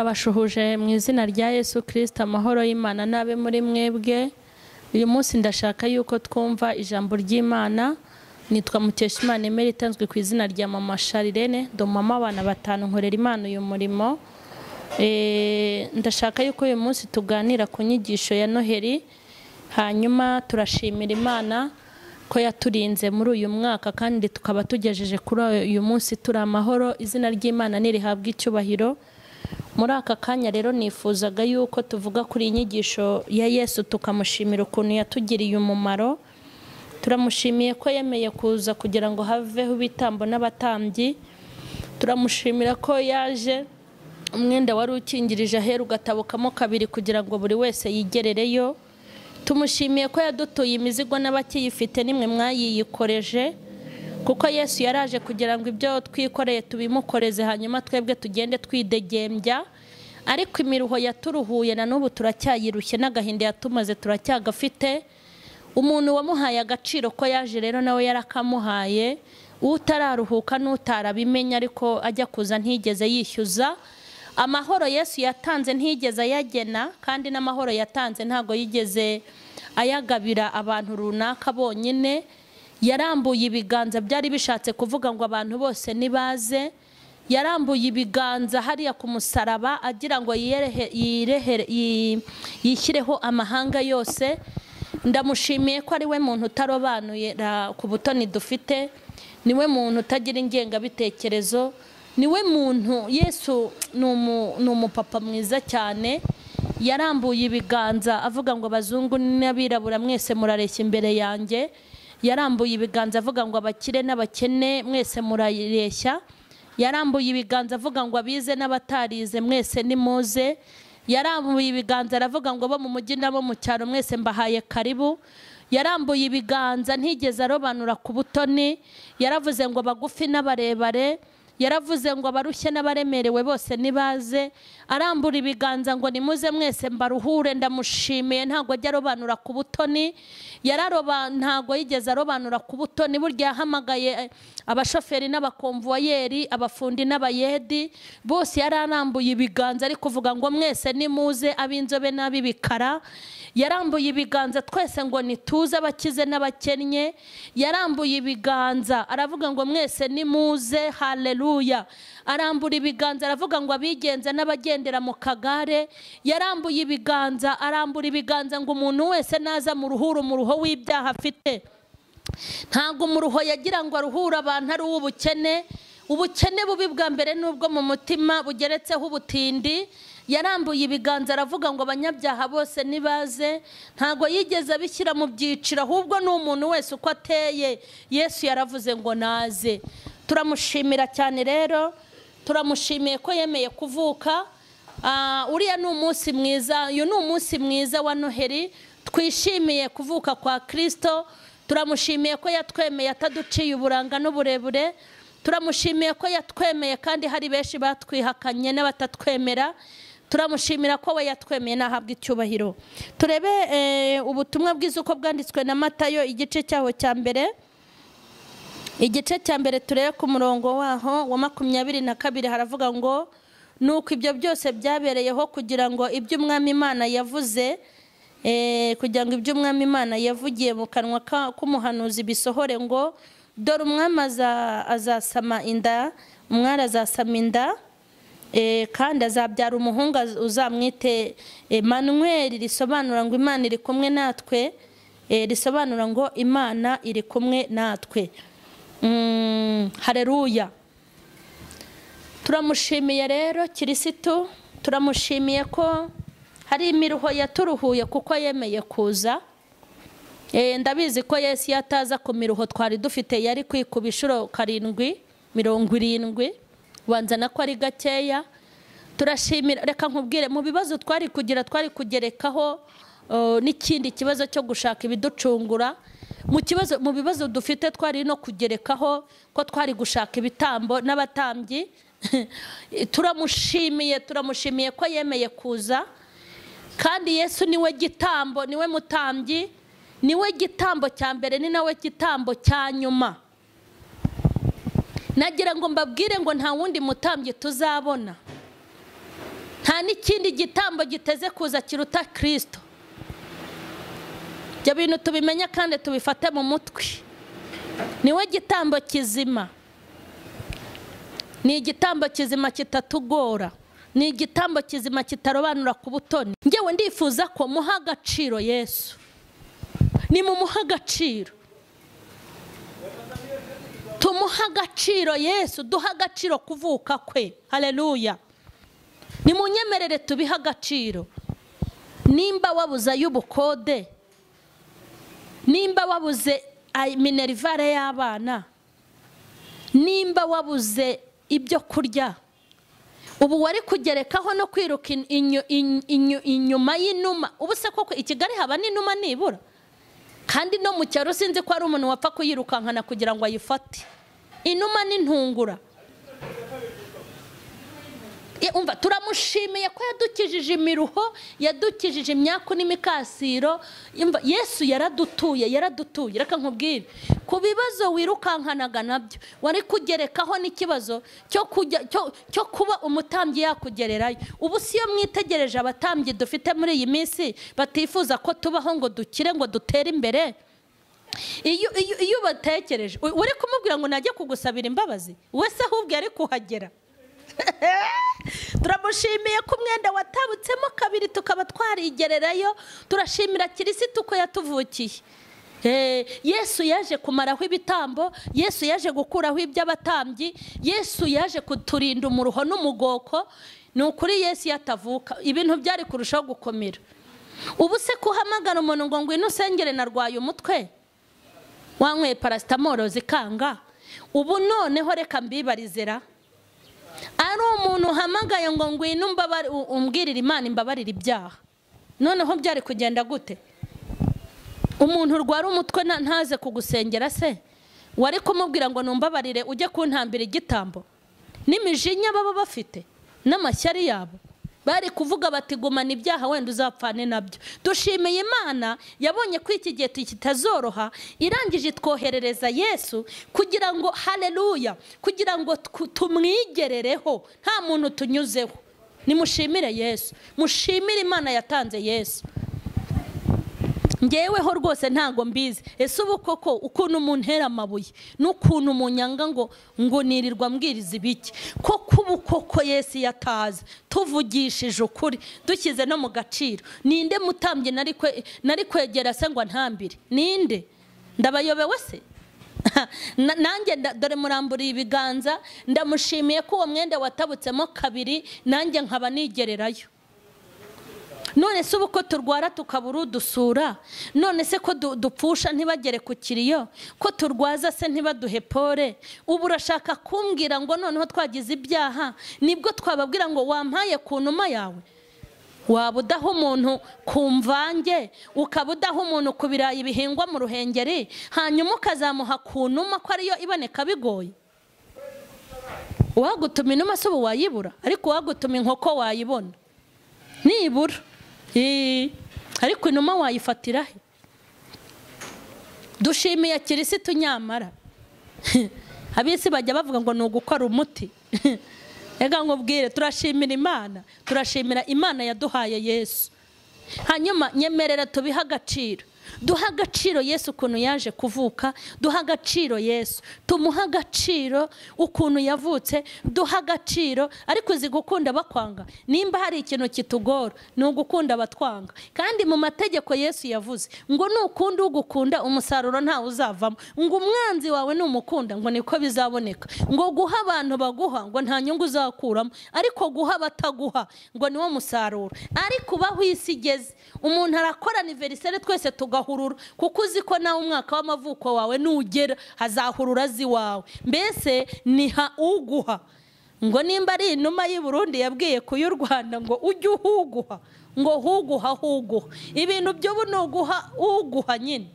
turabashuhuje mu izina rya yesu kirisita amahoro y'imana n'abe muri mwebwe uyu munsi ndashaka yuko twumva ijambo ry'imana nitwa mukeshimana emeri itanzwe ku izina rya mama sharirene do mama abana batanu nkorera imana uyu murimo Eh, ndashaka yuko uyu munsi tuganira ku nyigisho ya noheli hanyuma turashimira imana ko yaturinze muri uyu mwaka kandi tukaba tugejeje kuri uyu munsi turi amahoro izina ry'imana nirihabwa icyubahiro muri aka kanya rero nifuzaga yuko tuvuga kuri iyi nyigisho ya yesu tukamushimira ukuntu yatugiriye umumaro turamushimiye ko yemeye kuza kugira ngo haveho ibitambo n'abatambyi turamushimira ko yaje umwenda wari ukingirije ahera ugatabukamo kabiri kugira ngo buri wese yigerereyo tumushimiye ko yadutuye imizigo n'abakiyifite nimwe mwayiyikoreje kuko yesu yaraje kugira ngo ibyo twikoreye tubimukoreze hanyuma twebwe tugende twidegembya ariko imiruho yaturuhuye na n'ubu turacyayirushye n'agahinda yatumaze turacyagafite umuntu wamuhaye agaciro ko yaje rero nawe yarakamuhaye utararuhuka n'utarabimenya ariko ajya kuza ntigeze yishyuza amahoro yesu yatanze ntigeze ayagena kandi n'amahoro yatanze ntabwo yigeze ayagabira abantu runaka bonyine yarambuye ibiganza byari bishatse kuvuga ngo abantu bose nibaze yarambuye ibiganza hariya ku musaraba agira ngo yirehe- yirehere- yi- yishyireho amahanga yose ndamushimiye ko ari we muntu utarobanura ku butoni dufite ni we muntu utagira ingengabitekerezo ni we muntu yesu ni umu- ni umupapa mwiza cyane yarambuye ibiganza avuga ngo abazungu n'abirabura mwese murareshya imbere yanjye yarambuye ibiganza avuga ngo abakire n'abakene mwese murareshya yarambuye ibiganza avuga ngo abize n'abatarize mwese nimuze yarambuye ibiganza aravuga ngo bo mu mujyi n'abo mu cyaro mwese mbahaye karibu yarambuye ibiganza ntigeze arobanura ku butoni yaravuze ngo abagufi n'abarebare yaravuze ngo abarushye n'abaremerewe bose nibaze arambura ibiganza ngo nimuze mwese mbaruhure ndamushimiye ntabwo ajya arobanura ku butoni yararoba ntabwo yigeze arobanura ku butoni burya yahamagaye eh, abashoferi n'abakomvuwayeri abafundi n'abayedi bose yararambuye ibiganza ari kuvuga ngo mwese nimuze ab'inzobe n'ab'ibikara yarambuye ibiganza twese ngo nituze abakize n'abakennye yarambuye ibiganza aravuga ngo mwese nimuze haleluya arambura ibiganza aravuga ngo abigenza n'abagendera mu kagare yarambuye ibiganza arambura ibiganza ngo umuntu wese naza mu ruhuru mu ruho w'ibyaha afite ntabwo umuruho yagira ngo aruhure abantu ari uw'ubukene ubukene bubi bwa mbere n'ubwo mu mutima bugeretseho ubutindi yarambuye ibiganza aravuga ngo abanyabyaha bose nibaze ntabwo yigeze abishyira mu byiciro ahubwo ni umuntu wese uko ateye yesu yaravuze ngo naze turamushimira cyane rero turamushimiye ko yemeye kuvuka Ah, uriya ni umunsi mwiza uyu ni umunsi mwiza wa noheli twishimiye kuvuka kwa kirisito turamushimiye ko yatwemeye ataduciye uburanga n'uburebure turamushimiye ko yatwemeye kandi hari benshi batwihakanye n'abatatwemera turamushimira ko we yatwemeye nahabwa icyubahiro turebe eh, ubutumwa bwiza uko bwanditswe na matayo igice cyaho cya mbere igice cya mbere turebe ku murongo waho wa makumyabiri na kabiri haravuga ngo nuko ibyo byose byabereyeho kugira ngo ibyo umwami imana yavuze eh, kugira ngo ibyo umwami imana yavugiye mu kanwa ka- k'umuhanuzi bisohore ngo dore umwami aza- azasama inda umwari azasama inda Eh, kandi azabyara umuhungu az- uzamwite Emmanuel risobanura ngo Imana iri kumwe natwe eh, risobanura ngo Imana iri kumwe natwe Mm, haleluya turamushimiye rero kirisitu turamushimiye ko hari imiruho yaturuhuye kuko yemeye kuza Eh, ndabizi ko yesu iyo ataza ku miruho twari dufite yari kwikuba inshuro karindwi mirongo irindwi ubanza na ko ari gakeya turashimira reka nkubwire mu bibazo twari kugira twari kugerekaho eh, n'ikindi kibazo cyo gushaka ibiducungura mu kibazo mu bibazo dufite twari no kugerekaho ko twari gushaka ibitambo n'abatambyi turamushimiye turamushimiye ko yemeye kuza kandi yesu niwe gitambo niwe mutambyi niwe gitambo cya mbere ni nawe gitambo cya nyuma nagira ngo mbabwire ngo nta wundi mutambyi tuzabona nta n'ikindi gitambo giteze kuza kiruta kirisito ibyo bintu tubimenye kandi tubifate mu mutwe niwe gitambo kizima ni igitambo kizima kitatugora ni igitambo kizima kitarobanura ku butoni ngewe ndifuza ko muha agaciro yesu ni mu muha agaciro tumuha agaciro yesu duha agaciro kuvuka kwe hareruya ni mu nyemerere tubiha agaciro nimba wabuze ay'ubukode nimba wabuze minerivare y'abana nimba wabuze ibyo kurya ubu wari kugerekaho no kwiruka inyuma y'inuma ubu se koko i kigali haba n'inuma nibura kandi no mu cyaro sinzi ko hari umuntu wapfa kuyirukankana kugira ngo ayifate inuma n'intungura turamushimiye ko yadukijije imiruho yadukijije imyaku n'imikasiro yesu yaradutuye yaradutuye reka nkubwire ku bibazo wirukankanaga nabyo wari kugerekaho n'ikibazo cyo kuba umutambyi yakugererayo ubu si yo mwitegereje abatambyi dufite muri iyi minsi batifuza ko tubaho ngo dukire ngo dutere imbere iyo ubatekereje uri kumubwira ngo najye kugusabira imbabazi wese ahubwo yari kuhagera turamushimiye ko umwenda watabutsemo kabiri tukaba twarigererayo turashimira kirisitu ko yatuvukiye yesu yaje kumaraho ibitambo yesu yaje gukuraho iby'abatambyi yesu yaje kuturinda umuruho n'umugoko ni ukuri yesu yatavuka ibintu byari kurushaho gukomera ubu se kuhamagara umuntu ngo ngwino usengere narwaye umutwe wanyweye parasitamoro zikanga ubu noneho reka mbibarizera ari umuntu uhamagaye ngo ngwino umbwirire imana imbabarire ibyaha noneho byari kugenda gute umuntu urwara umutwe ntaze kugusengera se wari kumubwira ngo numbabarire ujye kuntambira igitambo n'imijinya baba bafite n'amashyari yabo bari kuvuga bati gumana ibyaha wenda uzapfane nabyo dushimiye imana yabonye ko iki gihe kitazoroha irangije itwoherereza yesu kugira ngo hareruya kugira ngo tumwigerereho nta muntu tunyuzeho nimushimire yesu mushimire imana yatanze yesu ngeweho rwose ntabwo mbizi ese ubu koko ukuntu umuntu uhera amabuye n'ukuntu umunyanga ngo ngo nirirwa mbwiriza ibiki koko ubu koko yesi yatazi tuvugishije ukuri dushyize no mu gaciro ninde mutambye nari kwegera se ngo ntambire ninde ndabayobewe se nanjye dore muramburiye ibiganza ndamushimiye ko uwo mwenda watabutsemo kabiri nanjye nkaba nigererayo none se ubu ko turwara tukabura udusura none se ko dupfusha ntibagere ku kiriyo ko turwaza se ntibaduhe pole ubu urashaka kumbwira ngo noneho twagize ibyaha nibwo twababwira ngo wampaye ku numa yawe waba udaha umuntu ku mvange ukaba udaha umuntu ku birayi bihingwa mu ruhengeri hanyuma ukazamuha ku numa ko ariyo iboneka bigoye uwagutuma inuma si ubu wayibura ariko uwagutuma inkoko wayibona nibura ariko inuma wayifatira he dushimiye kirisitu nyamara abisi bajya bavuga ngo ni ugukora umuti reka nkubwire turashimira imana turashimira imana yaduhaye yesu hanyuma nyemerera tubihe agaciro duha agaciro yesu ukuntu yaje kuvuka duha agaciro yesu tumuha agaciro ukuntu yavutse duha agaciro ariko uzi gukunda bakwanga nimba hari ikintu kitugora ni ugukunda abatwanga kandi mu mategeko yesu yavuze ngo nukunda ugukunda umusaruro ntawe uzavamo ngo umwanzi wawe numukunda ngo niko bizaboneka ngo guha abantu baguha ngo nta nyungu uzakuramo ariko guha abataguha ngo niwo musaruro ariko ubaho isi igeze umuntu arakora aniveriseri twese tugaha kuko uzi ko nawe umwaka w'amavuko wawe nugera hazahurura azi iwawe mbese niha uguha ngo nimba ari inuma y'i Burundi yabwiye ku y'u rwanda ngo ujye uhuguha ngo huguha huguha ibintu by'ubu ni uguha uguha nyine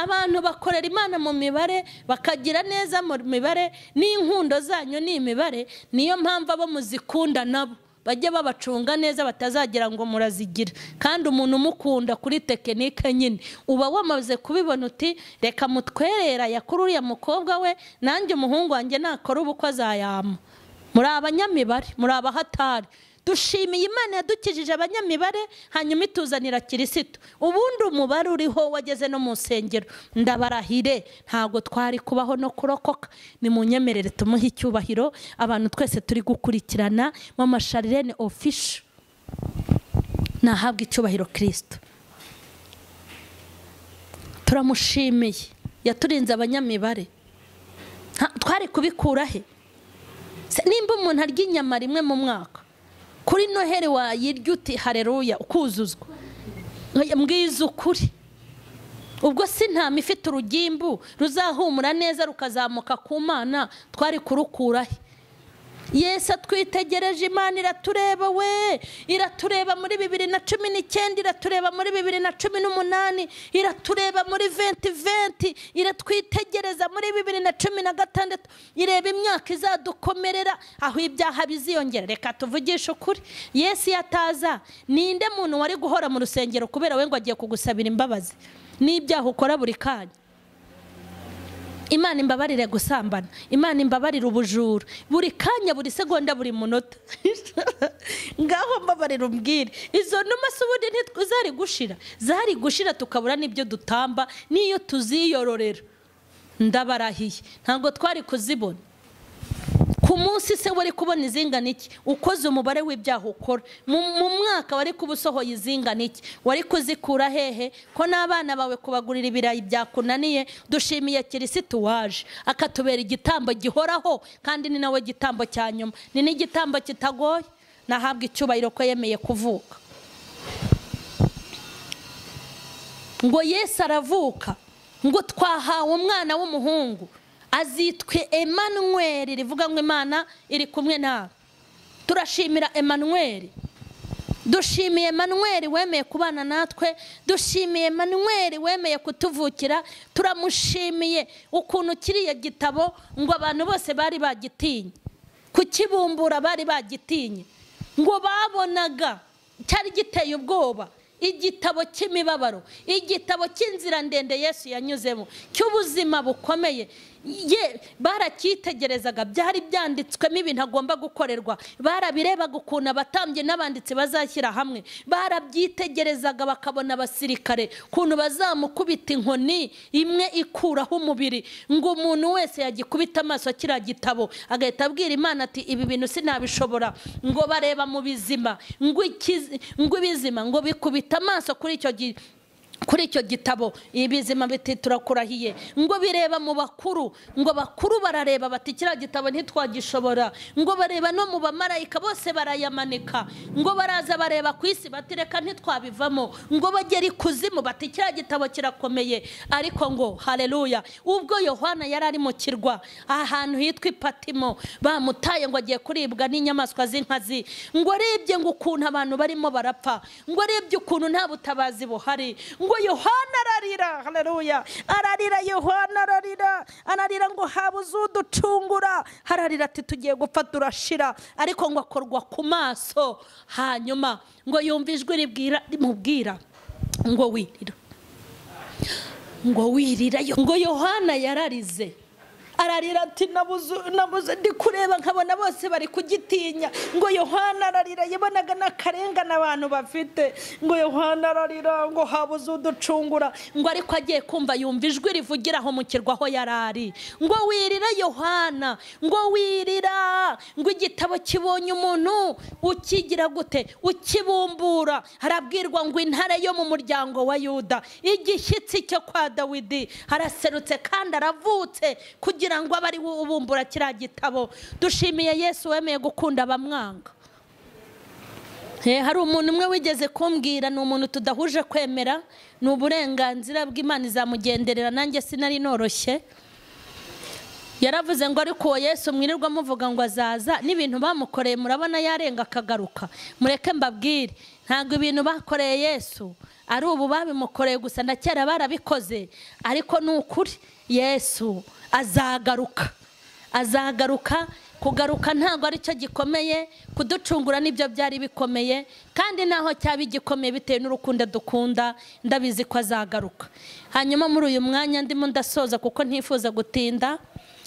abantu bakorera imana mu mibare bakagira neza mu mibare n'inkundo zanyu ni imibare niyo mpamvu abo muzikunda nabo bajye babacunga neza batazagira ngo murazigira kandi umuntu umukunda kuri tekinike nyine uba wamaze kubibona uti reka mutwerera yakora uriya mukobwa we nanjye umuhungu wanjye nakora ubukwe azayama muri abanyamibare muri abahatari dushimiye imana yadukijije abanyamibare hanyuma ituzanira kirisitu ubundi umubare uriho wageze no mu nsengero ndabarahire ntabwo twari kubaho no kurokoka ni mu nyemerere tumuhe icyubahiro abantu twese turi gukurikirana mu masharirene ofisho nahabwa icyubahiro kirisito turamushimiye yaturinze abanyamibare twari kubikura he nimba umuntu arya inyama rimwe mu mwaka kuri noheli wayirya uti hareruya ukuzuzwa mbwiza ukuri ubwo si ntama ifite urugimbu ruzahumura neza rukazamuka ku mana twari kurukurahe Yesu twitegereje imana iratureba we iratureba muri bibiri na cumi n'icyenda iratureba muri bibiri na cumi n'umunani iratureba muri venti venti iratwitegereza muri bibiri na cumi na gatandatu ireba imyaka izadukomerera aho ibyaha biziyongera reka tuvugishe ukuri Yesu yataza ninde muntu wari guhora mu rusengero kubera we ngo agiye kugusabira imbabazi n'ibyaha ukora buri kanya imana imbabarire gusambana imana imbabarire ubujura buri kanya buri segonda buri munota ngaho mbabarire umbwire izo numa si ubundi zari gushira zari gushira tukabura n'ibyo dutamba n'iyo tuziyororera ndabarahiye ntabwo twari kuzibona ku munsi se wari kubona izingana iki ukoze umubare w'ibyaha ukora mu mwaka wari kuba usohoye izingana iki wari kuzikura hehe ko n'abana bawe kubagurira ibirayi byakunaniye dushimiye kirisitu waje akatubera igitambo gihoraho kandi ni nawe gitambo cya nyuma ni n'igitambo kitagoye nahabwa icyubahiro ko yemeye kuvuka ngo Yesu aravuka ngo twahawe umwana w'umuhungu azitwe Emmanuel rivuga ngo imana iri kumwe nawe turashimira Emmanuel dushimiye Emmanuel wemeye kubana natwe dushimiye Emmanuel wemeye kutuvukira turamushimiye ukuntu kiriya gitabo ngo abantu bose bari bagitinye kukibumbura bari bagitinye ngo babonaga cyari giteye ubwoba igitabo cy'imibabaro igitabo cy'inzira ndende yesu yanyuzemo cy'ubuzima bukomeye ye baracyitegerezaga byari byanditswemo ibintu agomba gukorerwa barabirebaga ukuntu abatambye n'abanditsi bazashyira hamwe barabyitegerezaga bakabona abasirikare ukuntu bazamukubita inkoni imwe ikuraho umubiri ngo umuntu wese yagikubita amaso kiriya gitabo agahita abwira imana ati ibi bintu sinabishobora ngo bareba mu bizima ngo ibizima ngo bikubite amaso kuri icyo kuri icyo gitabo ibizima biti turakurahiye ngo bireba mu bakuru ngo bakuru barareba bati kiriya gitabo ntitwagishobora ngo bareba no mu bamarayika bose barayamanika ngo baraza bareba ku isi bati reka ntitwabivamo ngo bagere ikuzimu bati kiriya gitabo kirakomeye ariko ngo hareruya ubwo yohana yari ari mu kirwa ahantu hitwa ipatimo bamutaye ngo agiye kuribwa n'inyamaswa z'inkazi ngo arebye ngo ukuntu abantu barimo barapfa ngo arebye ukuntu nta butabazi buhari ngo yohana ararira hararuya ararira yohana ararira ararira ngo habuze uducungura hararira ati tugiye gupfa turashira ariko ngo akorwa ku maso hanyuma ngo yumve ijwi ribwira rimubwira ngo wirira ngo wirira ngo yohana yararize ararira ati nabuze ndi kureba nkabona bose bari kugitinya ngo yohana ararira yabonaga n'akarengane abantu bafite ngo yohana ararira ngo habuze uducungura ngo ariko agiye kumva yumva ijwi rivugira aho mu kirwa aho yari ari ngo wirira yohana ngo wirira ngo igitabo kibonye umuntu ukigira gute ukibumbura harabwirwa ngo intare yo mu muryango wa yuda igishyitsi cyo kwa dawidi haraserutse kandi aravutse kugira kugira ngo abe ari we ubumbura kiriya gitabo dushimiye yesu wemeye gukunda abamwanga hari umuntu umwe wigeze kumbwira ni umuntu tudahuje kwemera ni uburenganzira bw'imana izamugenderera nanjye sinari noroshye yaravuze ngo ariko uwo yesu mwirirwa muvuga ngo azaza n'ibintu bamukoreye murabona yarenga akagaruka mureke mbabwire ntabwo ibintu bakoreye yesu ari ubu babimukoreye gusa na kera barabikoze ariko ni ukuri yesu azagaruka azagaruka kugaruka ntabwo aricyo gikomeye kuducungura nibyo byari bikomeye kandi naho cyaba igikomeye bitewe n'urukundo dukunda ndabizi ko azagaruka hanyuma muri uyu mwanya ndimo ndasoza kuko ntifuza gutinda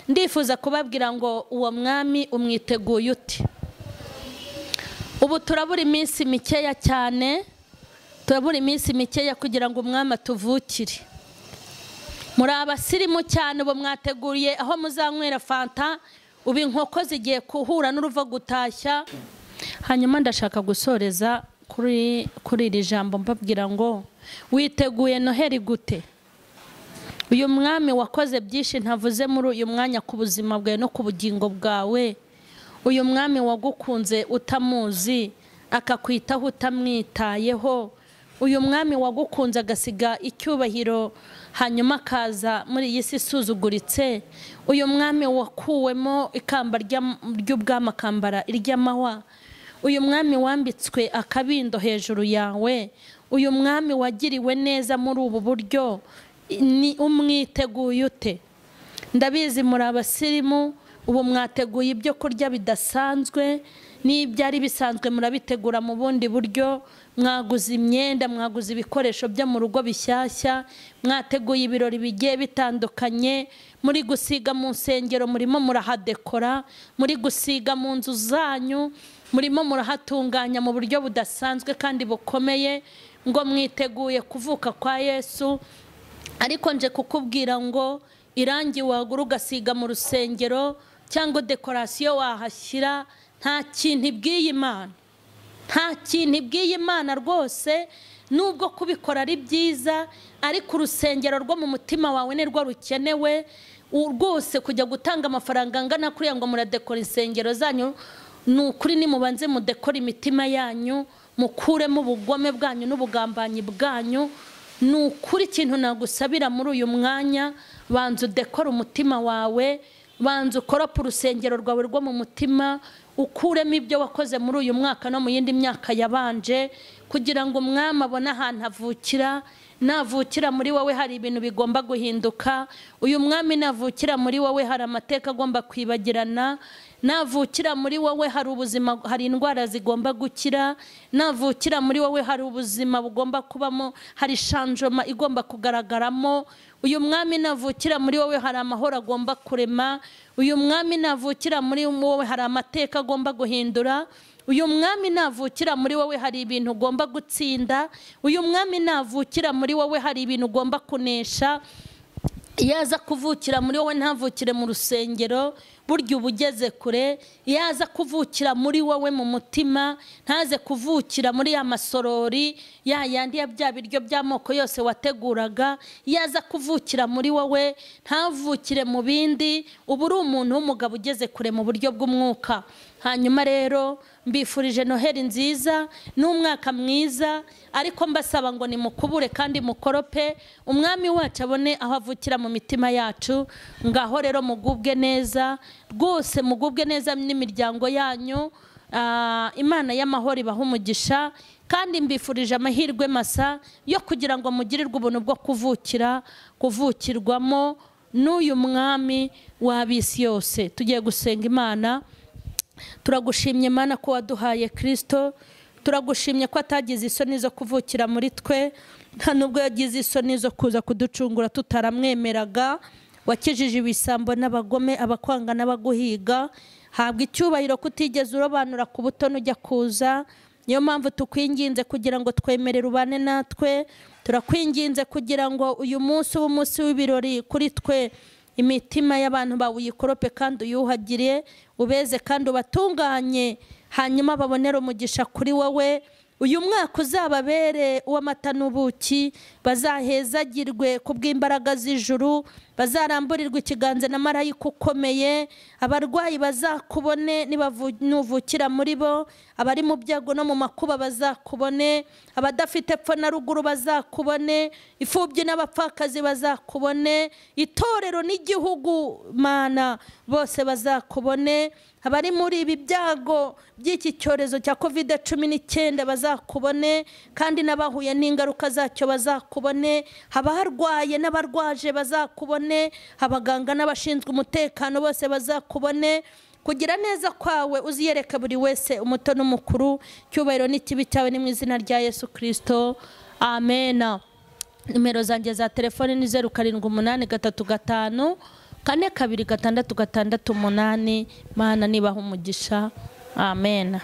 ndifuza kubabwira ngo uwo mwami umwiteguye uti ubu turabura iminsi mikeya cyane turabura iminsi mikeya kugira ngo umwami atuvukire muri abasirimu cyane ubu mwateguriye aho muzanywera fanta ubu inkoko zigiye guhura n'uruva gutashya hanyuma ndashaka gusoreza kuri iri jambo mbabwira ngo witeguye noheri gute uyu mwami wakoze byinshi ntavuze muri uyu mwanya ku buzima bwawe no ku bugingo bwawe uyu mwami wagukunze utamuzi akakwitaho utamwitayeho uyu mwami wagukunze agasiga icyubahiro hanyuma akaza muri iyi si isuzuguritse uyu mwami wakuwemo ikamba ry'ubwami akambara iry'amahwa uyu mwami wambitswe akabindo hejuru yawe uyu mwami wagiriwe neza muri ubu buryo ni umwiteguye ute ndabizi muri abasirimu ubu mwateguye ibyo kurya bidasanzwe n'ibyari bisanzwe murabitegura mu bundi buryo mwaguze imyenda mwaguze ibikoresho byo mu rugo bishyashya mwateguye ibirori bigiye bitandukanye muri gusiga mu nsengero murimo murahadekora muri gusiga mu nzu zanyu murimo murahatunganya mu buryo budasanzwe kandi bukomeye ngo mwiteguye kuvuka kwa yesu ariko nje kukubwira ngo irangi wagura ugasiga mu rusengero cyangwa dekorasiyo wahashyira nta kintu ibwiye imana nta kintu ibwiye imana rwose nubwo kubikora ari byiza ariko urusengero rwo mu mutima wawe ni rwo rukenewe rwose kujya gutanga amafaranga angana kuriya ngo muradekora insengero zanyu ni ukuri nimubanze mudekora imitima yanyu mukuremo ubugome bwanyu n'ubugambanyi bwanyu ni ukuri ikintu nagusabira muri uyu mwanya banza udekora umutima wawe banza ukoropa urusengero rwawe rwo mu mutima ukuremo ibyo wakoze muri uyu mwaka no mu yindi myaka yabanje kugira ngo umwami abone ahantu avukira navukira muri wowe hari ibintu bigomba guhinduka uyu mwami navukira muri wowe hari amateka agomba kwibagirana navukira muri wowe hari ubuzima hari indwara zigomba gukira navukira muri wowe hari ubuzima bugomba kubamo hari shanjoma igomba kugaragaramo uyu mwami navukira muri wowe hari amahoro agomba kurema uyu mwami navukira muri wowe hari amateka agomba guhindura uyu mwami navukira muri wowe hari ibintu ugomba gutsinda uyu mwami navukira muri wowe hari ibintu ugomba kunesha iyo aza kuvukira muri wowe ntavukire mu rusengero burya uba ugeze kure iyo aza kuvukira muri wowe mu mutima ntaze kuvukira muri ya masorori ya yandi ya bya biryo by'amoko yose wateguraga iyo aza kuvukira muri wowe ntavukire mu bindi uba uri umuntu w'umugabo ugeze kure mu buryo bw'umwuka hanyuma rero mbifurije noheli nziza n'umwaka mwiza ariko mbasaba ngo nimukubure kandi mukorope umwami wacu abone aho avukira mu mitima yacu ngaho rero mugubwe neza rwose mugubwe neza n'imiryango yanyu imana y'amahoro ibaha umugisha kandi mbifurije amahirwe masa yo kugira ngo mugirirwe ubuntu bwo kuvukira kuvukirwamo n'uyu mwami w'abisi yose tugiye gusenga imana turagushimye Imana ko waduhaye kirisito turagushimye ko atagize isoni zo kuvukira muri twe nta nubwo yagize isoni zo kuza kuducungura tutaramwemeraga wakijije ibisambo n'abagome abakwanga n'abaguhiga habwa icyubahiro kutigeze urobanura ku butoni ujya kuza niyo mpamvu tukwinginze kugira ngo twemerere ubane natwe turakwinginze kugira ngo uyu munsi w'umunsi w'ibirori kuri twe imitima y'abantu bawe uyikorope kandi uyuhagire ubeze kandi ubatunganye hanyuma babonere umugisha kuri wowe uyu mwaka uzababere uw'amata n'ubuki bazahezagirwe ku bw'imbaraga z'ijuru bazaramburirwa ikiganza na marayika ukomeye abarwayi bazakubone nubukira muri bo abari mu byago no mu makuba bazakubone abadafite epfo na ruguru bazakubone imfubyi n'abapfakazi bazakubone itorero n'igihugu mana bose bazakubone abari muri ibi byago by'iki cyorezo cya kovide cumi n'icyenda bazakubone kandi n'abahuye n'ingaruka zacyo bazakubone abarwaye n'abarwaje bazakubone abaganga n'abashinzwe umutekano bose bazakubone kugira neza kwawe uziyereka buri wese umuto n'umukuru cyubahiro n'ikibi cyawe ni mu izina rya yesu kirisito amena nimero zanjye za telefoni ni zeru karindwi umunani gatatu gatanu kane kabiri gatandatu gatandatu umunani mana nibaha umugisha amen